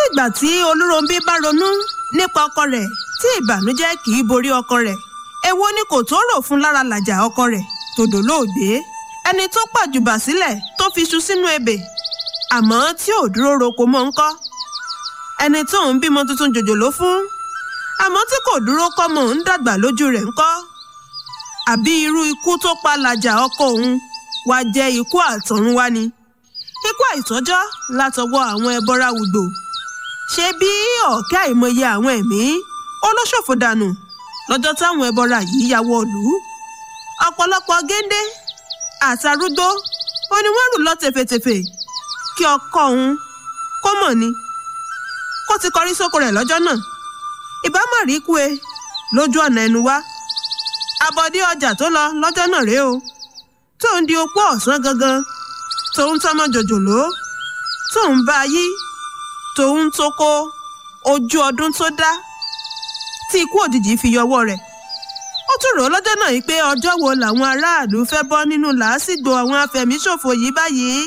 ìgbà tí olúròǹbí bá ronú nípa ọkọ rẹ̀ tí ìbànújẹ́ kì í borí ọkọ rẹ̀ èwo ni kò tó rò fún lára làjà ọkọ rẹ̀ tòdò lóògbé ẹni tó pàjùbà sílẹ̀ tó fi ṣu sínú ebè àmọ́ tí ò dúró roko mọ́ ń kọ́ ẹni tó ń bímọ tuntun jòjòló fún àmọ́ tí kò dúró kọ́mọ ń dàgbà lójú rẹ̀ ń kọ́ àbí irú ikú tó pa làjà ọkọ òun wá jẹ́ ikú àtọ̀runwá ni ikú àìtọ́jọ́ látọwọ́ àwọn ẹbọra wùgbò ṣe bí ọ̀kẹ́ àìmọye àwọn ẹ̀mí olóṣòfò dànù lọ́jọ́ táwọn ẹbọra yìí ya wọ̀lú ọ̀pọ̀lọpọ̀ géńdé àtàrúgbó ó ní wọ́n rù lọ tèfètèfè kí ọkọ òun kó mọ̀ ni kó ti kọrí sóko rẹ̀ lọ́jọ́ náà ìbámu rí kú e lójú ọ̀nà ẹnu wá abọ́dé ọjà tó lọ lọ́jọ́ náà rèé o tó ń di opó ọ̀sán gangan tó ń tọ́mọ jòjòló tó ń bá yí tó ń tókó ojú ọdún tó dá tí ikú òjijì fi yọwọ́ rẹ̀ ó tún rò ó lọ́jọ́ náà yìí pé ọjọ́ wo làwọn aráàlú fẹ́ bọ́ nínú làásìgbò àwọn afẹ̀míṣòfò yìí báyìí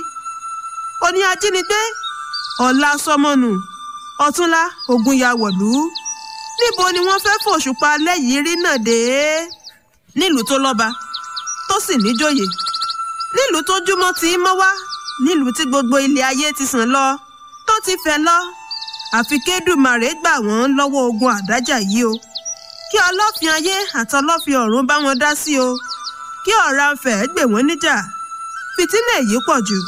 ó ní ajínigbé ọ̀la sọmọnù ọ̀túnla ogun ya wọ̀lú níbo ni wọ́n fẹ́ fòṣùpá lẹ́yìn rí náà dé nílùú tó lọ́ba tó sì níjòyè nílùú tó júmọ́ ti mọ́ wá nílùú tí gbogbo ilé ayé ti sàn lọ tó ti fẹ́ lọ àfi kédùmarè gbà wọ́n lọ́wọ́ ogun àdájà yìí o kí ọlọ́fin ayé àtọlọ́fin ọ̀run bá wọn dá sí o kí ọ̀rá fẹ̀ gbè wọ́n níjà fìtínà èyí pọ̀ jù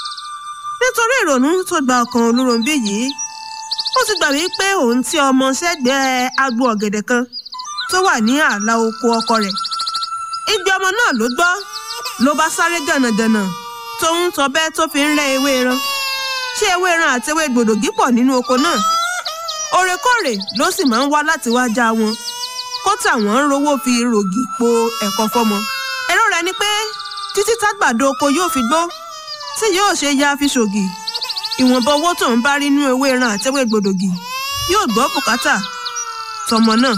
nítorí ìrònú tó gba ọkàn olúròǹbí yìí ó ti gbà wípé òun tí ọmọ sẹ́gbẹ̀ẹ́ agbo ọ̀gẹ̀dẹ̀ kan tó wà ní ààlà oko ọkọ rẹ̀ igbe ọmọ náà ló gbọ́ ló bá sáré gànàgànà tóun tọbẹ́ tó fi ń rẹ́ ewé ran ṣé ewé ran àti ewé gbòdògí pọ̀ nínú oko náà òrèkóòrè ló sì máa ń wá láti wá já wọn kó tàwọn ń rówó fi rògì po ẹ̀kọ́ fọ́mọ èrò rẹ̀ ni pé títí tágbàdo oko yóò fi gbó tí yóò ṣe ya fi ṣògì ìwọ̀nba owó tó ń bá rí nínú ewé ran àti ewé gbòdògì yóò gbọ́ bùkátà tọmọ náà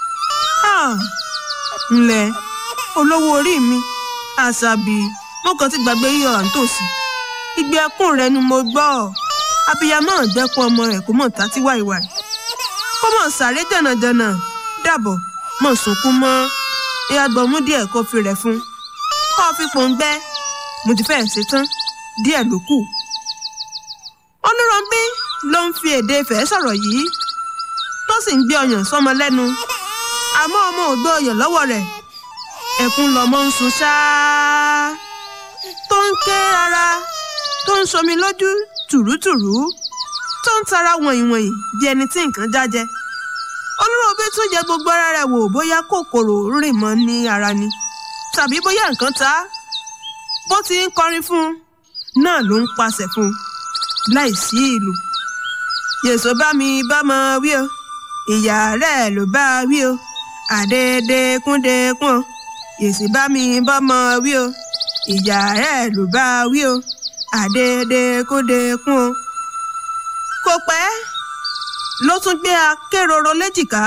ǹlẹ́ olówó orí mi àṣàbí mo kàn ti gbàgbé yíyọ àǹtòsí igbe ẹkún rẹ ni mo gbọ́ abiyamọ dẹ́kun ọmọ rẹ̀ kó mọ̀ tátí wàìwàì kó mọ̀ sáré dànàdànà dàbọ̀ mọ̀ sunkún mọ́ ìyàgbọ́n mú díẹ̀ kó fi rẹ̀ fún kó fi pòǹgbẹ́ mo ti fẹ́ẹ̀ ṣetán díẹ̀ ló kù. olùrànbí ló ń fi èdè ìfẹ́ sọ̀rọ̀ yìí tó sì ń gbé ọyàn sọ́mọ lẹ́nu àmọ́ ọmọ ò gbé ọyàn lọ́wọ́ rẹ̀ ẹkún lọmọ ń sun ṣáá tó ń ké rárá tó ń somi lójú tùrútùrú tó ń tara wọ̀nyìnwọ̀nyìn bí ẹni tí nǹkan jájẹ olúròbí tún yẹ gbogbo ara rẹ̀ wò bóyá kòkòrò rìn mọ́ ní ara ni tàbí bóyá nǹkan ta á bó ti ń kọrin fún un náà ló ń pàṣẹ fún un láì sí ìlú yèsò bá mi bámọ wí o ìyá rẹ̀ ló bá wí o àdédékúndékún o yèsì bá mi bámọ wí o ìyá rẹ̀ ló bá wí o àdédékúndékún o kò pẹ́ ló tún gbé akéròrò léjìká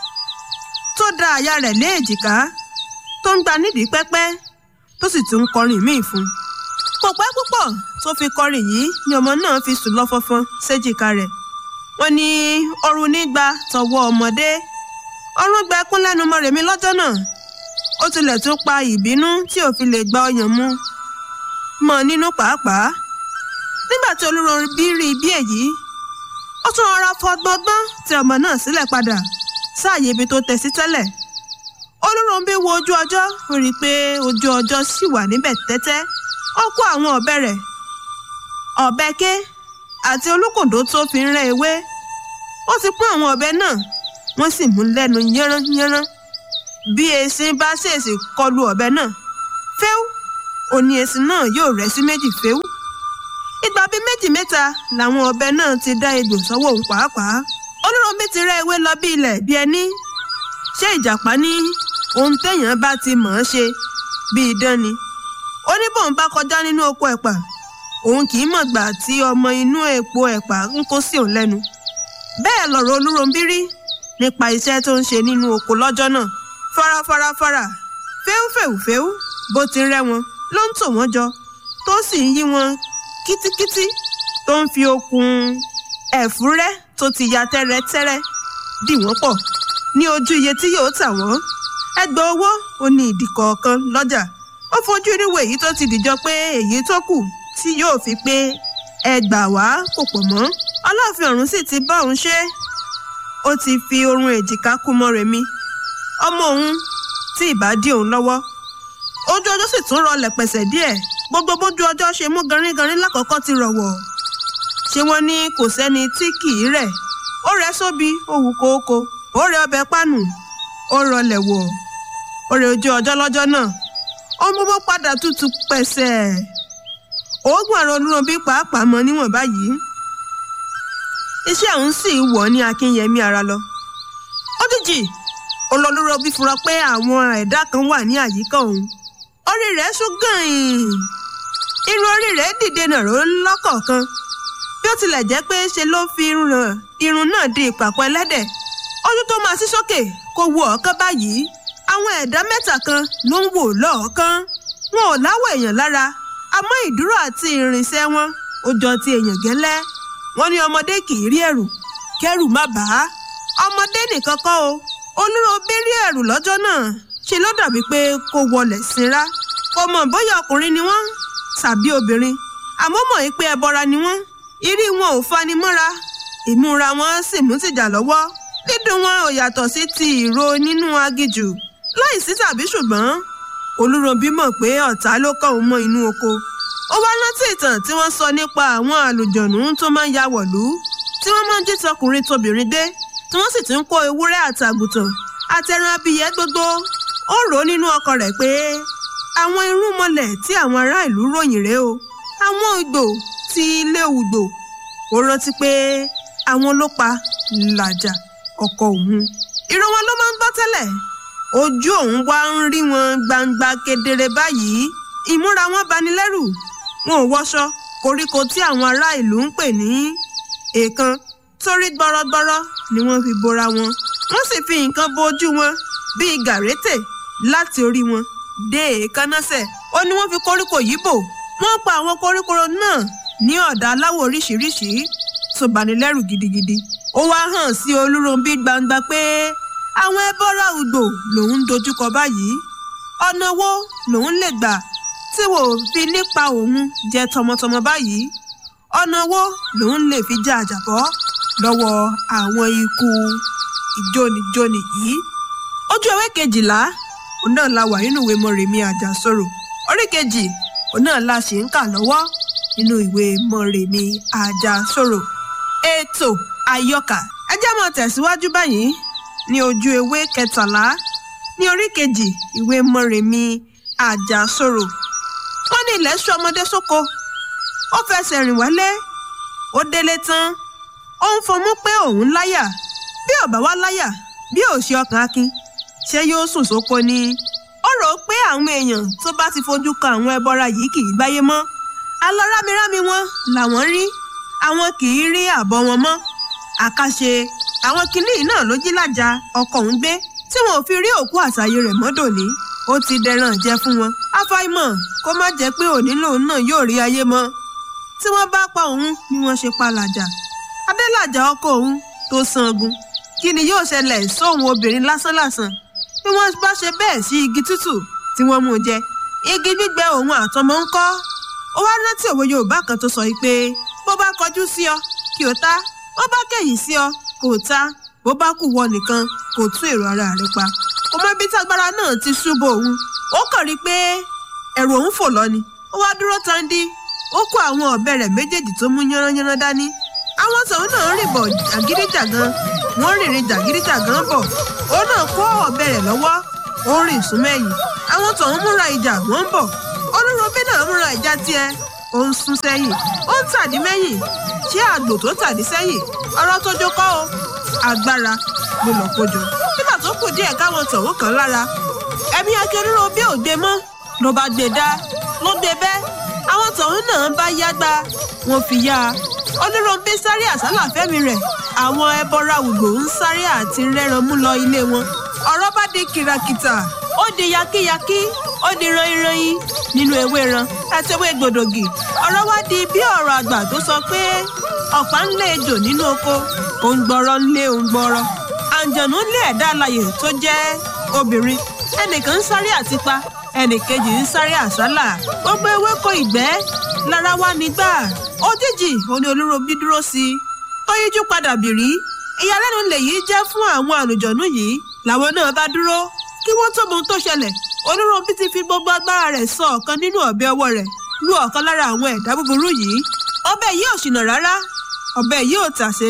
tó da àyà rẹ̀ lé èjìká tó ń gba nídìí pẹ́pẹ́ tó sì tún ń kọrin míì fún un kò pẹ́ púpọ̀ tó fi kọrin yìí ni ọmọ náà fi sùn lọ́fọ́fọ́n séjìká rẹ̀ wọ́n ní ọrùn nígbà tọwọ́ ọmọdé ọrùn gba ẹkún lẹ́nu Mọ́remí lọ́jọ́ náà ó tilẹ̀ tún pa ìbínú tí ò fi lè gba ọyàn mu mọ́ nínú pàápàá nígbà tí Olúròǹbí rí bí èyí ó tún rọra fọgbọ́ngbọ́n tẹ ọmọ náà sílẹ̀ padà sáàyè ibi tó tẹ sí tẹ́lẹ̀ Olúròǹbí wo ojú ọjọ́ ó rí i pé ojú ọjọ́ sì wà níbẹ̀ tẹ́tẹ́ ó kó àwọn ọ̀bẹ rẹ̀ ọ̀bẹ ké àti olúkòdó tó fi ń rẹ́ ewé ó ti pọ́n àwọn ọ̀bẹ náà wọ́n sì mú lẹ́nu yánranyánran bí esin bá ṣèèṣì kọlu ọ̀bẹ náà fẹ́ú òní esin náà yóò rẹ́ sí méjì fẹ́ú ìgbà bíi méjì mẹ́ta làwọn ọ̀bẹ náà ti dá egbò sọ́wọ́ òun pàápàá Olúròǹbí ti rẹ́ ewé lọ bí ilẹ̀ bí ẹni ṣé ìjàpá ní ohun téèyàn bá ti mọ̀ ọ́n ṣe bí idán ni ó ní bóun bá kọjá nínú oko ẹ̀pà òun kì í mọ̀ gbà tí ọmọ inú èpo ẹ̀pà ń kó sí òun lẹ́nu bẹ́ẹ̀ lọ̀rọ̀ Olúròǹbí rí nípa iṣẹ́ tó ń ṣe nínú oko lọ́jọ́ náà farafarafara fẹ́úfẹ́úfẹ́ú bó ti rẹ́ wọn ló ń tò wọ́n jọ tó sì ń yí wọn kítíkítí tó ń fi okùn ẹ̀fúrẹ́ tó ti ya tẹ́rẹ́tẹ́rẹ́ dì wọ́n pọ̀ ní ojú iye tí yóò tà wọ́n ẹgbẹ́ owó ó ní ìdí kọ̀ọ̀kan lọ́jà ó fojú ríwo èyí tó ti dìjọ pé èyí tó kù tí yóò fi pé ẹgbà wá kò pọ̀ mọ́ ọlọ́ọ̀fin ọ̀run sì ti bá òun ṣe ó ti fi orun èjìká kú mọ́ remi ọmọ òun tí ìbá dí òun lọ́wọ́ ojú ọjọ́ sì tún rọlẹ̀ pẹ̀sẹ̀ díẹ̀ gbogbo bójú ọjọ́ ṣe mú garingarin lákọ̀ọ́kọ́ ti rọ̀wọ̀ ṣé wọ́n ní kò sẹ́ni tí kì í rẹ̀ ó rẹ̀ sóbi ó wù kóókó ó rẹ̀ ọbẹ̀ pánù ó rọlẹ̀ wọ̀ ó rẹ̀ ojú ọjọ́ lọ́jọ́ náà ó mú bó padà tútù pẹ̀sẹ̀ oògùn àrùn olúròbí pàápàá mọ níwọ̀n báyìí iṣẹ́ òun sì wọ̀ ní akínyẹmí ara lọ ójijì olólùrọ̀bí fura pé àwọn ẹ̀dá kan wà ní àyíká òun orí rẹ̀ sún gàn-ín irun orí rẹ̀ dìde nàró lọ́kọ̀ọ̀kan bí ó tilẹ̀ jẹ́ pé ṣe ló fi irun náà di ìpàkọ́ ẹlẹ́dẹ̀ ojú tó máa sí sókè kò wo ọ̀ọ́kán báyìí àwọn ẹ̀dá mẹ́ta kan ló ń wò lọ́ọ̀ọ́kán wọn ò láwọ̀ èèyàn lára àmọ́ ìdúró àti ìrìnsẹ̀ wọn ó jọ ti èèyàn gẹ́lẹ́ wọ́n ní ọmọdé kì í rí ẹ̀rù kẹ́rù má bàá ọmọdé nìkan kọ́ o olúròbí rí ẹ̀rù lọ́jọ́ náà ṣe ló dàbí pé kó wọlẹ̀ sinra kò mọ̀ bóyá ọkùnrin ni wọ́n tàbí obìnrin àmọ́ mọ̀ pé ẹbọra ni wọ́n ìrí wọn ò fani mọ́ra ìmúra wọn sì mú tìjà lọ́wọ́ dídùn wọn ò yàtọ̀ sí ti ìró nínú agijù láìsí tàbí ṣùgbọ́n olúròbí mọ̀ pé ọ̀tá ló kọ́ òun mọ́ inú oko ó wá rántí ìtàn tí wọ́n sọ nípa àwọn àlùjọ̀nù tó máa ń ya wọ̀lú tí wọ́n máa ń jí tọkùnrin tóbìnrin dé tí wọ́n sì ti ń kó ewúrẹ́ àtàgùtàn àtẹran abiyẹ gbogbo ó rò ó nínú ọkọ rẹ̀ pé àwọn irúnmọlẹ̀ tí àwọn ará ìlú ròyìn rèé o àwọn ìgbò ti ilé ugbò ó rántí pé àwọn ló pa làjà ọkọ òun ìran wọn ló máa ń gbọ́ tẹ́lẹ̀ ojú òun wá ń rí wọn gbangba kedere báyìí ìmúra wọn bani lẹ́rù wọn ò wọṣọ koríko tí àwọn ará ìlú ń pè ní èèkan torí gbọrọgbọrọ ni wọ́n fi bora wọn wọ́n sì fi nǹkan bo ojú wọn bíi gàrétè láti orí wọn dé èékánnáṣẹ̀ ó ní wọ́n fi koríko yìí bò wọ́n pa àwọn koríko náà ní ọ̀dà aláwọ̀ oríṣiríṣi tó bani lẹ́rù gidigidi ó wá hàn sí olúròǹbí gbangba pé àwọn ẹbọra ugbò lòun ń dojúkọ báyìí ọ̀nà wo lòun lè gbà tí wò ó fi nípa òun jẹ tọmọtọmọ báyìí ọ̀nà wo lòun lè fi já àjàbọ́ lọ́wọ́ àwọn ikú ìjónijóni yìí ojú ewé kejìlá òun náà la wà nínú ìwé mọ̀rẹ̀mí àjàsorò orí kejì òun náà la ṣì ń kà lọ́wọ́ nínú ìwé mọ̀rẹ̀mí àjàsorò ètò àyọkà ẹ jẹ́ máa tẹ̀síwájú báyìí ní ojú ewé kẹtàlá ní orí kejì ìwé mọ̀rẹ̀mí àjàsorò wọ́n ní ilẹ̀ sọ ọmọdé sóko ó fẹsẹ̀ rìn wálé ó délé tán ó ń fọmú pé òun láyà bí ọ̀bá wá láyà bí ò ṣe ọkàn akin ṣé yóò sùn sóko ni ó rò ó pé àwọn èèyàn tó bá ti fojú kan àwọn ẹbọra yìí kì í gbáyé mọ́ alọ́ rámirámi wọn làwọn rí àwọn kì í rí àbọ̀ wọn mọ́ àkàṣe àwọn kinní náà ló jí lájà ọkọ̀ òun gbé tí wọn ò fi rí òkú àtàyè rẹ̀ mọ́ dòní ó ti dẹran jẹ fún wọn àfàìmọ̀ kó má jẹ́ pé òní lòun náà yóò rí ayé mọ́ tí wọ́n bá pa òun ni wọ́n ṣe pa làjà adélàjà ọkọ òun tó sangun kí ni yóò ṣẹlẹ̀ sóhun obìnrin lásánlàsàn bí wọ́n bá ṣe bẹ́ẹ̀ sí igi tútù tí wọ́n mú jẹ igi gbígbẹ òun àtọmọ ń kọ́ ó wá rántí òwe yorùbá kan tó sọ yìí pé bó bá kọjú sí ọ kí o ta bó bá kẹ̀yìn sí ọ kò ta bó bá kù wọ nìkan kò tún èrò ara rẹ pa kò mọ ibi tágbára náà ti ṣubú òun ó kàn rí i pé ẹ̀rù òun fò lọ ni ó wá dúró tandi ó kó àwọn ọ̀bẹ rẹ̀ méjèèjì tó mú yánranyánran dání àwọn tòun náà rìn bọ̀ jàgídíjàgan wọ́n rìnrìn jàgídíjàgan bọ̀ ó náà kó ọ̀bẹ rẹ̀ lọ́wọ́ ó rìn súnmẹ́yìn àwọn tòun múra ìjà wọ́n ń bọ̀ olúròbí náà múra ìjà tiẹ̀ ó ń sún sẹ́yìn ó ń tàdí mẹ́yìn ṣé àgbò tó tàdí sẹ́yìn ọ̀rọ̀ tó jókọ́ o agbára ló lọ kójọ nígbà tó kù díẹ̀ káwọn tòun kàn lára ẹ̀mí akérúròbí ò gbé mọ́ ló bá gbé dá ló gbé bẹ́ẹ̀ àwọn tòun náà bá yágbá wọn fi yá a olúròǹbí sáré àsálà fẹ́mi rẹ̀ àwọn ẹbọra ògbò ń sáré àti rẹ́ran mú lọ ilé wọn ọ̀rọ̀ bá di kìràkìtà ó di yakíyakí ó di ranyiranyin nínú ewé ran àti ewé gbòdògì ọ̀rọ̀ wá di bí ọ̀rọ̀ àgbà tó sọ pé ọ̀pá ń lé ejò nínú oko òǹgbọ̀rọ̀ ń lé òǹgbọ̀rọ̀ àǹjọ̀nú ń lé ẹ̀dá alààyè tó jẹ́ obìnrin ẹnìkan ń sáré àtipa ẹnìkejì ń sáré àsálà gbogbo ewéko ìgbẹ́ lára wá nígbà òjijì òní olúrobí dúró sí i ó yíjú padà bìrí ìyàlẹ́nu lèyí jẹ́ fún àwọn àlùjọ̀nú yìí làwọn náà bá dúró kí wọ́n tó mọ ohun tó ṣẹlẹ̀ olúrobí ti fi gbogbo agbára rẹ̀ sọ ọ̀kan nínú ọ̀bẹ ọwọ́ rẹ̀ lu ọ̀kan lára àwọn ẹ̀dá búburú yìí ọ̀bẹ yìí ò ṣìnà rárá ọ̀bẹ yìí ò tàsé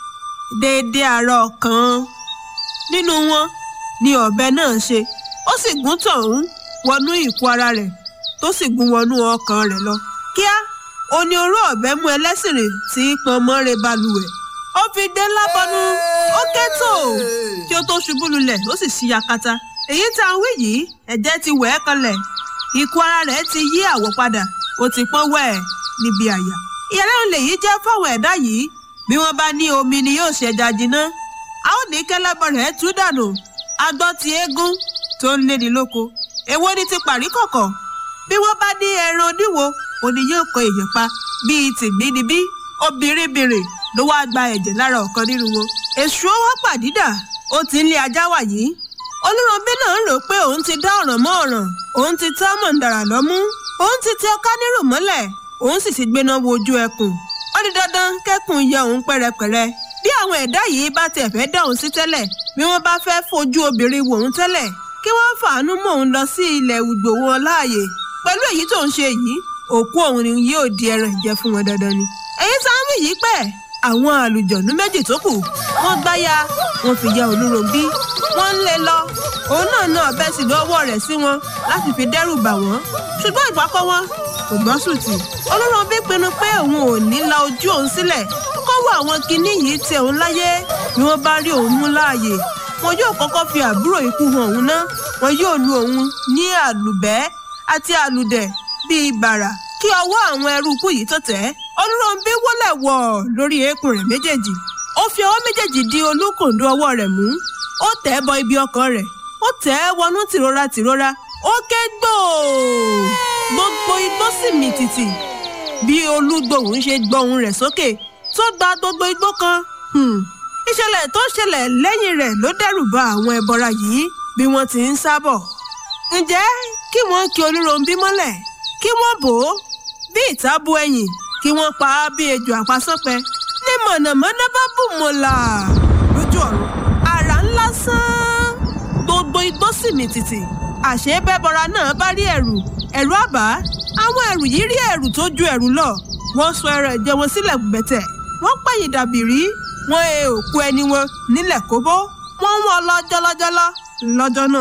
déédéé àárọ̀ kan nínú wọn ni ọ̀bẹ náà ṣe ó sì gún tọ̀hún wọnú ìkú ara rẹ̀ tó sì gún wọnú ọkàn rẹ̀ lọ kíá òní oró ọ̀bẹ mú ẹlẹ́sìn rìn tí pọn mọ́re balùwẹ̀ ó fi dé lábọ́nú ó kẹ́tò kí ó tó ṣubú lulẹ̀ ó sì ṣí yakata èyí tá a wí yìí ẹ̀jẹ̀ ti wẹ̀ ẹ́ kanlẹ̀ ikú ara rẹ̀ ti yí àwọ̀ padà ó ti pọ́n wẹ̀ níbi àyà ìyàlẹ́nu lèyí jẹ́ fáwọn ẹ̀dá yìí bí wọ́n bá ní omi ni yóò ṣẹja jiná a ó ní kẹ́lẹ́bọ̀ rẹ̀ tú dànù agbọ́ ti eégún tó ń léni lóko èwo ni ti pàrí kọ̀kọ̀ bí wọ́n bá ní ẹran oníwo òní yóò kọ èèyàn pa bíi tìgbínibí obìnrinbìnrin ló wáá gba ẹ̀jẹ̀ lára ọ̀kan nínú wọn èṣù ó wá pàdídà ó ti ń lé ajá wà yìí olúrọ̀bí náà ń rò pé òun ti dá ọ̀ràn mọ́ ọ̀ràn òun ti tẹ́ mọ̀ǹdàrà lọ́mú òun ti tẹ ọká nírò mọ́lẹ̀ òun sì ti gbéná wojú ẹkùn ó di dandan kẹ́kùn yẹ òun pẹ́rẹpẹ̀rẹ bí àwọn ẹ̀dá yìí bá tiẹ̀ fẹ́ dá òun sí tẹ́lẹ̀ bí wọ́n bá fẹ́ fojú obìnrin wò òun tẹ́lẹ̀ kí wọ́n fàánú mọ́ òun lọ sí ilẹ̀ ìgbò wọn láàyè pẹ̀lú èyí tó ń ṣe yìí òkú òun ni yóò di ẹran ìjẹ fún wọn dandan ni. èyí sáwọn yìí pẹ́ àwọn àlùjọ̀nú méjì tó kù wọ́n gbáya wọ́n fi ya olúròbí wọ́n ń lé lọ òun náà ná ọ̀bẹ sì lọ́wọ́ rẹ̀ sí wọn láti fi dẹ́rù bà wọ́n ṣùgbọ́n ìpákọ́ wọn kò gbọ́ sùtì olúròbí pinnu pé òun ò ní la ojú òun sílẹ̀ kọ́wọ́ àwọn kinní yìí tẹ òun láyé bí wọ́n bá rí òun mú láàyè wọn yóò kọ́kọ́ fi àbúrò ikú hàn òun ná wọn yóò lu òun ní àlùbẹ́ àti àlùdẹ̀ bíi bàrà kí ọwọ́ àwọn ẹrú ikú yìí tó tẹ̀ olúròǹbí wọlé wọ̀ lórí eékún rẹ̀ méjèèjì ó fi ọwọ́ méjèèjì di olúkòǹdó ọwọ́ rẹ̀ mú ó tẹ̀ ẹ́ bọ ibi ọkàn rẹ̀ ó tẹ̀ ẹ́ wọnú tìrora tìrora ó ké gbòò gbogbo igbó sì mì tìtì bí olúgbòhùn ṣe gbóhùn rẹ̀ sókè tó gba gbogbo igbó kan ìṣẹ̀lẹ̀ tó ṣẹlẹ̀ lẹ́yìn rẹ̀ ló dẹ́rù ba àwọn ẹbọra yìí bí wọ́n ti ń sábọ̀ ǹjẹ́ kí wọ́n kí olúròǹbí mọ́lẹ̀ kí wọ́n bò ó bí ìtàbù ẹ̀yìn kí wọ́n pa á bí ejò àpasánpẹ ní mọ̀nàmọ́ná bá bù mọ́là lójú ọ̀run àrà ńlá sán gbogbo igbó sì mì tìtì àṣé bẹ́bọra náà bá rí ẹ̀rù ẹ̀rù àbá àwọn ẹ̀rù yìí rí ẹ̀rù tó ju ẹ̀rù lọ wọ́n sọ ẹran ẹ̀jẹ̀ wọn sílẹ̀ gbẹ̀tẹ̀ wọ́n pẹ̀yìn dàbí rí wọ́n he òkú ẹni wọn nílẹ̀ kóbó wọ́n ń wọ́n lọ jọlọ́jọlọ́ lọ́jọ́ náà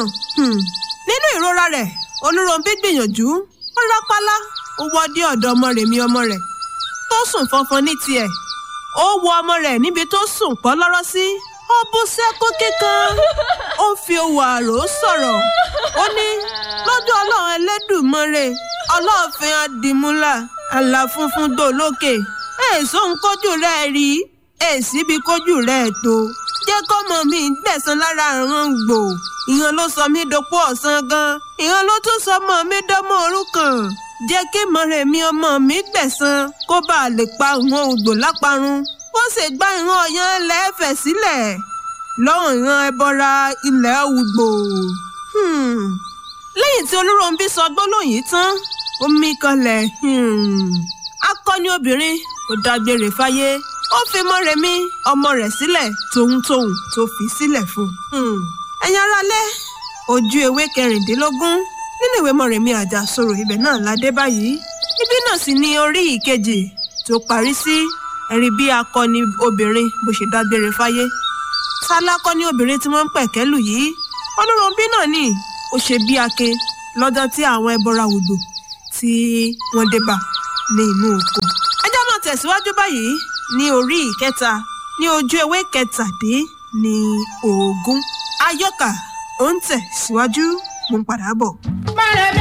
nínú ìrora rẹ̀ olúròǹbí gbìyànjú ó rápálá ó wọ́ dé ọ̀dọ̀ ọmọ rẹ̀ mi ọmọ rẹ̀ tó sùn fọnfọn ní tiẹ̀ ó wo ọmọ rẹ̀ níbi tó sùn pọ́ lọ́rọ́ sí ó bú sẹ́kún kíkan ó fi owó àrò sọ̀rọ̀ ó ní lọ́jọ́ ọlọ́run ẹlẹ́dùnmọ́re ọlọ́ọ̀fin adìmúlà àlà funfun dò lókè èso ń kójú rẹ̀ rí èsì bí kójú rẹ̀ tó jẹ́ kọ́mọ mi gbẹ̀san lára àrùn gbò ìyẹn ló sọ mí dopó ọ̀sán gan ìyẹn ló tún sọ ọmọ mi dánmọ́ òrukàn jẹ́ kí mọ̀rẹ́ mi ọmọ mi gbẹ̀san kó bàa lè pa ìwọ̀n ògbò láparun ó sì gbá ìran ọ̀yàn lẹ́ẹ̀fẹ̀ sílẹ̀ lọ́rùn ìran ẹbọra ilẹ̀ ògbò. lẹ́yìn tí olúròǹbí sọ gbólóhùn yìí tán ó mí kanlẹ̀ akọni obìnrin ó dágbére fáyé ó fi mọ́rẹ̀mí ọmọ rẹ̀ sílẹ̀ tòun-tòun tó fi sílẹ̀ fún un. ẹ̀yin aráalé ojú ewé kẹrìndínlógún nínú ìwé mọ̀rẹ̀mí àjàsorò ibẹ̀ náà la dé báyìí ibi náà sì ni orí ìkejì tó parí sí ẹ̀rí bí akọni obìnrin bó ṣe dágbére fáyé sálákọni obìnrin tí wọ́n ń pẹ̀kẹ́lù yìí olúròǹbí náà ni ó ṣe bí ake lọ́jọ́ tí àwọn ẹbọra odò tí wọ́n dé bá ní inú oko ẹjọ́ náà tẹ̀síwájú báyìí ní orí ìkẹta ní ojú ewé kẹtàdé ní ogún ayọ́kà ó ń tẹ̀ síwájú mo ń padà bọ̀.